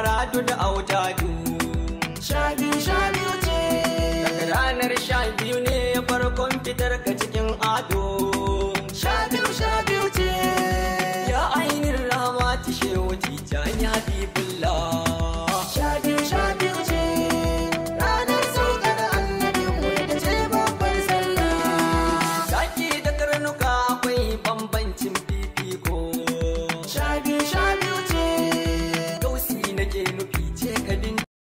maradu da autadu sha biyu sha biyu ce daga ranar sha biyu ne farkon fitar ka cikin ado